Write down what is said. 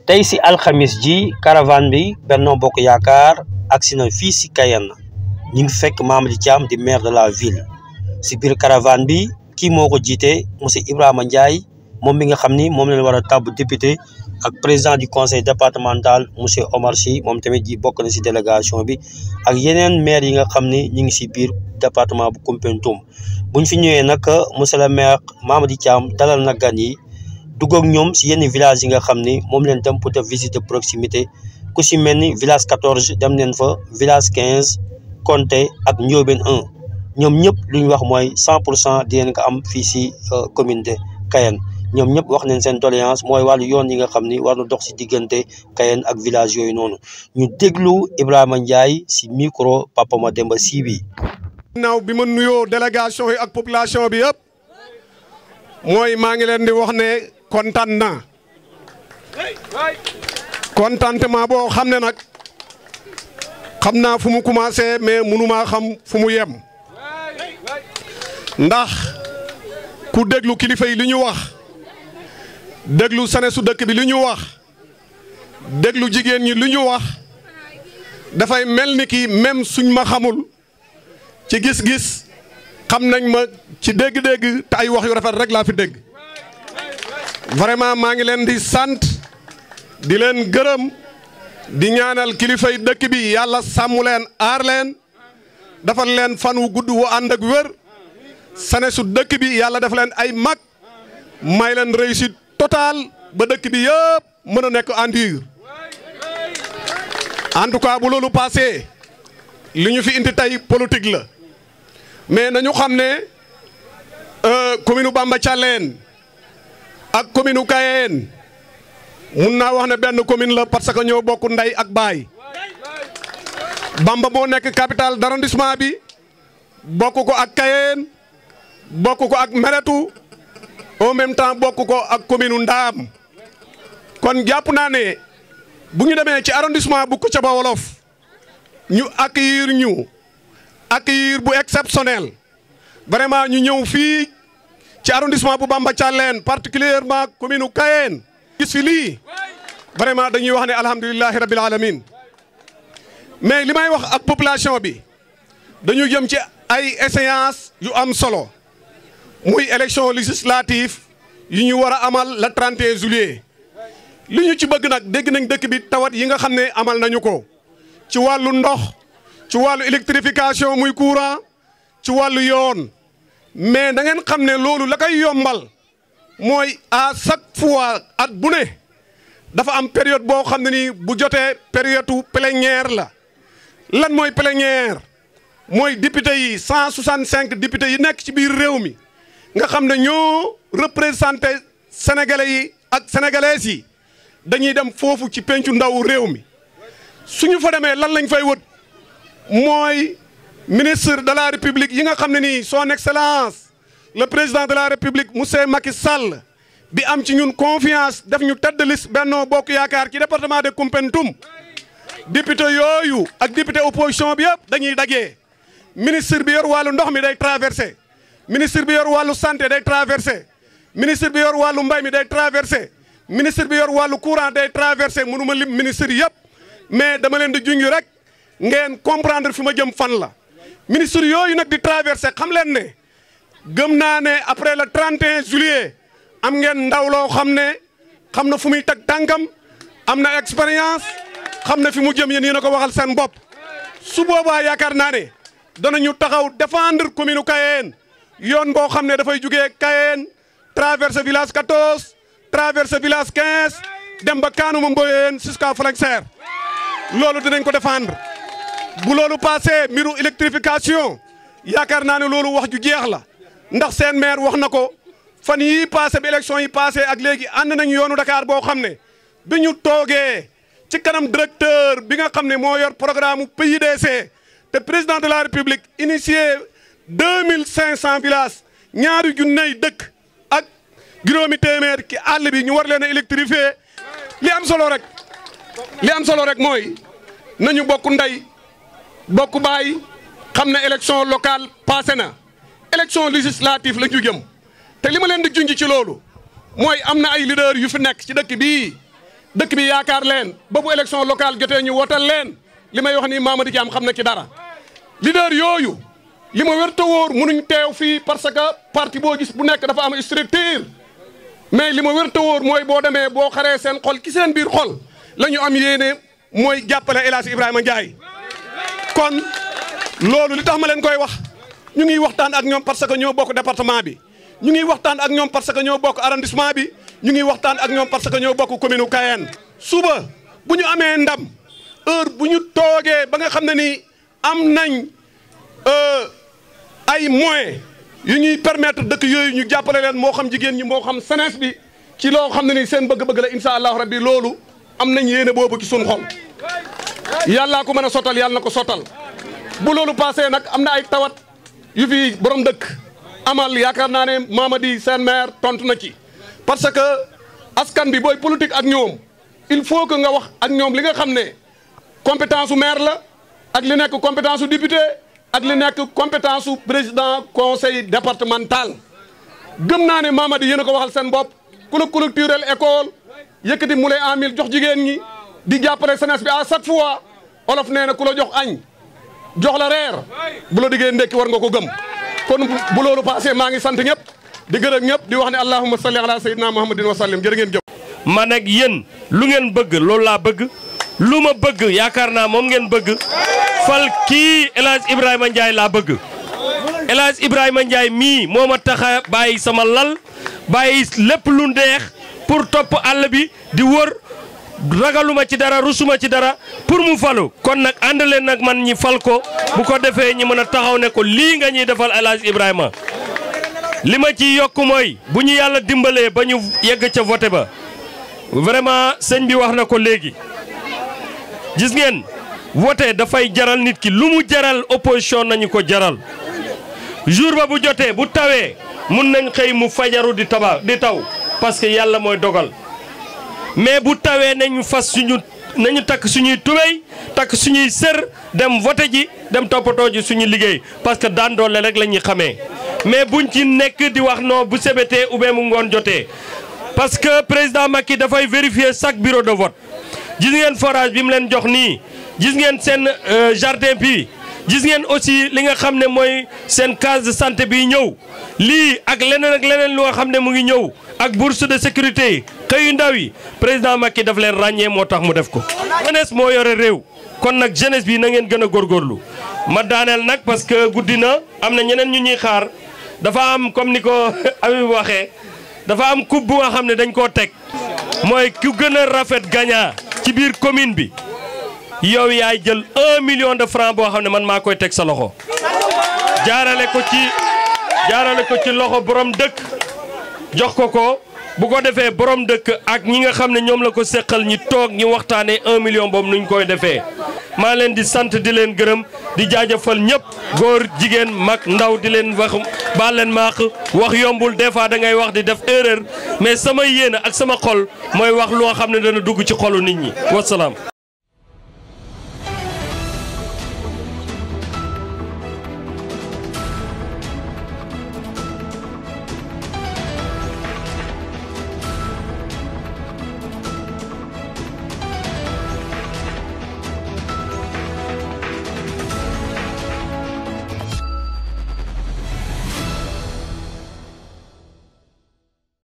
tey si alxamis ji caravane bi Benno Bokk Yaakaar agsi na fii si Cayenne ñu ngi fekk Mamady Thiam di maire de la ville si biir caravane bi kii moo ko jiite monsieur Ibrahima Ndiaye moom mi nga xam ni moom lañ war a tàbb député ak président du conseil départemental monsieur Omar Sy moom tamit ji bokk na si délégation bi ak yeneen maire yi nga xam ni ñu ngi si biir département bu Koumpentoum buñ fi ñëwee nag monsieur le maire Mamady Thiam dalal na gan yi dugg ak ñoom si yenn village yi nga xam ni moom leen dem pour def visite de proximité ku si mel ni village 14 dem neen fa village 15 Konté ak Ndiobène 1 ñoom ñëpp lu ñu wax mooy 100 pour cent di leen ko am fii si commune de Cayenne ñoom ñëpp wax nañ seen doléance mooy wàllu yoon yi nga xam ni war na dox si diggante Cayenne ak village yooyu noonu ñu déglu Ibrahima Ndiaye si micro Papa Mademba Sy bi. naaw bi ma nuyoo délégation yi ak population bi yëpp mooy maa ngi leen di wax ne kontaan naa contentement boo xam ne nag xam naa fu mu commencé mais mënumaa xam fu mu yem ndax ku déglu kilifa yi li ñu wax déglu sane su dëkk bi li ñu wax déglu jigéen ñi li ñu wax dafay mel ni ki même suñ ma xamul ci gis-gis xam nañ ma ci dégg-dégg te ay wax yu rafet rek laa fi dégg vraiment maa ngi leen di sant di leen gërëm di ñaanal kilifay dëkk bi yàlla sàmm leen aar leen defal leen fan wu gudd wu ànd ak wér sane su dëkk bi yàlla def leen ay mag may leen réussite totale ba dëkk bi yëpp mën a nekk en dur en tout cas bu loolu passé li ñu fi indi tey politique la mais nañu xam ne commune Bamba Thialène ak commune Cayenne mun naa wax ne benn commune la parce que ñoo bokk ndey ak baay Bamba moo nekk capitale d'arrondissement bi bokk ko ak Cayenne bokk ko ak Meretu en même temps bokk ko ak commune Ndaam kon jàpp naa ne bu ñu demee ci arrondissement bu Kouthiaba Wolof ñu accueillir ñu accueillir bu exceptionnel vraiment ñu ñëw fii ci arrondissement bu Bamba Thialène particulièrement commune Cayenne gis fi lii vraiment dañuy wax ne alhamdulilahi rabil alamin mais li may wax ak population bi dañu jëm ci ay échéances yu am solo muy élection législative yu ñu war a amal le 31 juillet li ñu ci bëgg nag dégg nañ dëkk bi tawat yi nga xam ne amal nañu ko ci wàllu ndox ci wàllu électrification muy courant ci wàllu yoon mais da ngeen xam ne loolu la koy yombal mooy à chaque fois at bu ne dafa am période boo xam ne nii bu jotee période plénière la lan mooy plénière mooy député yi cent soixante cinq députés yi nekk ci biir réew mi nga xam ne ñoo représenté sénégalais yi ak sénégalaises yi dañuy dem foofu ci pencu ndaw réew mi suñu fa demee lan lañ fay wët mooy ministre de la république yi nga xam ne nii son excellence le président de la république monsieur Macky Sall bi am ci ñun confiance def ñu tête de liste Benno Bokk Yaakaar ci département de Koumpentoum député yooyu ak député opposition bi yëpp dañuy dajee ministre bi yor wàllu ndox mi day traversé ministre bi yor wàllu santé day traversé ministre bi yor wàllu mbay mi day traversé ministre bi yor wàllu courant day traversé mënu ma lim ministre yëpp mais dama leen di junj rek ngeen comprendre fi ma jëm fan la ministre yooyu nag di traversé xam leen ne gëm naa ne après le 31 juillet am ngeen ndaw loo xam ne xam na fu muy teg tànkam am na expérience xam na fi mu jëm yéen yéen a ko waxal seen bopp su boobaa yaakaar naa ne danañu taxaw défendre commune Cayenne yoon boo xam ne dafay jugee Cayenne traversé village 14 traversé village 15 dem ba Kaanuma Mboyeen jusqu'à Falangsar loolu dinañ ko défendre bu loolu passé mbiru électrification yaakaar naa ne loolu wax ju jeex la ndax seen maire wax na ko fan yii passé bi élection yi passé ak léegi ànd nañu yoonu Dakar boo xam ne bi ñu toogee ci kanam directeur bi nga xam ne moo yor programme PIDC te président de la république initié deux mille cinq cent villages ñaari junney dëkk ak juróomi téeméer ki àll bi ñu war leen a électrifier li am solo rek li am solo rek mooy nañu bokk ndey bokk baay xam ne élection locale passé na élection législative la ñu jëm te li ma leen di junj ci loolu mooy am na ay leader yu fi nekk ci dëkk bii dëkk bi yaakaar leen ba bu élection locale jotee ñu wotal leen li may wax nii Mamady Thiam xam na ci dara leader yooyu li ma wér te wóor mënuñ teew fii parce que parti boo gis bu nekk dafa am structure mais li ma wér te wóor mooy boo demee boo xaree seen xol ci seen biir xol la ñu am yéene mooy jàppale El Hadj Ibrahima Ndiaye kon loolu li tax ma leen koy wax ñu ngi waxtaan ak ñoom parce que ñoo bokk département bi ñu ngi waxtaan ak ñoom parce que ñoo bokk arrondissement bi ñu ngi waxtaan ak ñoom parce que ñoo bokk commune u Kayeen suba bu ñu amee ndam heure bu ñu toogee ba nga xam ne ni am nañ ay moyens yu ñuy permettre dëkk yooyu ñu jàppale leen moo xam jigéen ñi moo xam senes bi ci loo xam ne ni seen bëgg-bëgg la incha allahu rabbi loolu am nañ yéene boobu ci suñu xol yàllaa ko mën a sottal yàlla na ko sottal bu loolu passé nag am na ay tawat yu fi borom dëkk amal yaakaar naa ne Mamady seen maire tontu na ci parce que askan bi booy politique ak ñoom il faut que nga wax ak ñoom li nga xam ne compétence su maire la ak li nekk compétence su député ak li nekk compétence su président conseil départemental gëm naa ne Mamady yéen a ko waxal seen bopp ku la culturel école yëkkati mu lay en mille jox jigéen ñi di jàppale jeunesse bi à chaque fois olof nee na ku la jox añ jox la reer bu la diggee ndekki war nga ko gëm kon bu loolu passé maa ngi sant ñëpp di gërëm ñëpp di wax ne allahumma salli ala sayyidina muhammadin wa sallim jërë ngeen jëf man ak yéen lu ngeen bëgg loolu laa bëgg lu ma bëgg yaakaar naa moom ngeen bëgg fal kii El Hadj Ibrahima Ndiaye laa bëgg El Hadj Ibrahima Ndiaye mii moo ma tax a bàyyi sama lal bàyyi lépp lu ndeex pour topp àll bi di wër ragaluma ci dara rusuma ci dara pour mu falu kon nag ànd leen nag man ñi fal ko bu ko defee ñi mën a taxaw ne ko lii nga ñuy defal El Hadj Ibrahima li ma ci yokk mooy bu ñu yàlla dimbalee ba ñu yegg ca voté ba vraiment sëñ bi wax na ko léegi gis ngeen voté dafay jaral nit ki lu mu jaral opposition nañu ko jaral jour ba bu jotee bu tawee mun nañ xëy mu fajaru di taba di taw parce que yàlla mooy dogal mais bu tawee nañu fas suñu nañu takk suñuy tubéy takk suñuy sër dem voté ji dem toppatoo ji suñu liggéey parce que daan doole rek la ñuy xamee mais buñ ci nekk di wax non bu sebetee ou bien mu ngoon jotee parce que président Macky dafay vérifier chaque bureau de vote gis ngeen forage bi mu leen jox nii gis ngeen seen jardin bi gis ngeen aussi li nga xam ne mooy seen case de santé bi ñëw lii ak leneen ak leneen lu nga xam ne mu ngi ñëw ak bourse de sécurité yi xëyu ndaw yi président Macky daf leen ràññee moo tax mu def ko. jeunesse moo yore réew kon nag jeunesse bi na ngeen gën a góorgóorlu ma daaneel nag parce que guddi na am na ñeneen ñu ñuy xaar dafa am comme ni ko Habib waxee dafa am coupe bu nga xam ne dañ koo teg mooy ku gën a rafet gagnant ci biir commune bi. yow yaay jël un million de francs boo xam ne man maa koy teg sa loxo jaarale ko ci jaarale ko ci loxo borom dëkk jox ko ko bu ko defee borom dëkk ak ñi nga xam ne ñoom la ko seqal ñi toog ñi waxtaanee un million boobu nuñ koy defee. maa leen di sant di leen gërëm di jaajëfal ñëpp góor jigéen mag ndaw di leen wax baal leen maax wax yombul des fois da ngay wax di def erreur mais sama yéene ak sama xol mooy wax loo xam ne dana dugg ci xolu nit ñi wasalaam.